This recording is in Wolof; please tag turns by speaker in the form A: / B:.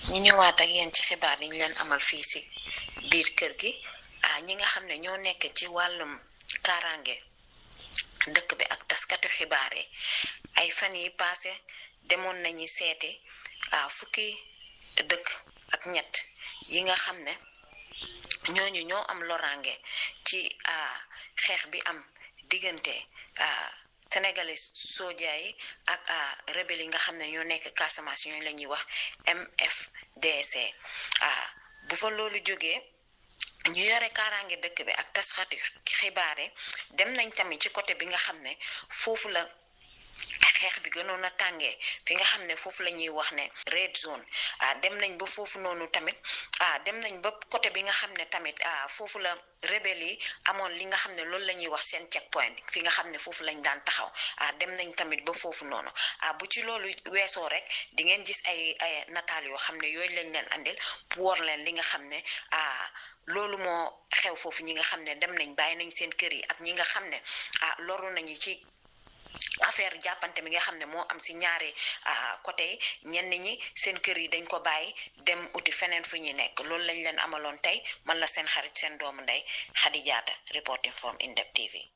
A: ñu ñëwaat ak yéen ci xibaar yi ñu leen amal fii si biir kër gi ah ñi nga xam ne ñoo nekk ci wàllum kaaraange dëkk bi ak taskatu xibaar yi ay fan yi paase demoon nañu seeti ah fukki dëkk ak ñett yi nga xam ne ñooñu ñoo am loraange ci xeex bi am diggante sénégalais soja yi ak rebelle yi nga xam ne ñoo nekk Casamance ñooñu la ñuy wax MFDC bu fa loolu jógee ñu yore kaaraange dëkk bi ak tasxati xibaar yi dem nañ tamit ci côté bi nga xam ne foofu la xeex bi gënoon a tàngee fi nga xam ne foofu la ñuy wax ne red zone ah dem nañ ba foofu noonu tamit ah dem nañ ba côté bi nga xam ne tamit ah foofu la rebelle yi amoon li nga xam ne loolu la ñuy wax seen check point fi nga xam ne foofu lañ daan taxaw ah dem nañ tamit ba foofu noonu ah bu ci loolu weesoo rek di ngeen gis ay ay nataal yoo xam ne yooyu lañ leen andil pour war leen li nga xam ne ah loolu moo xew foofu ñi nga xam ne dem nañ bàyyi nañ seen kër yi ak ñi nga xam ne ah loru nañu ci affaire jàppante mi nga xam ne moo am si ñaari côté yi ñenn ñi seen kër yi dañ ko bàyyi dem uti feneen fu ñuy nekk loolu lañ leen amaloon tey man la seen xarit seen doomu ndey Khady Diatta reporting from Indep TV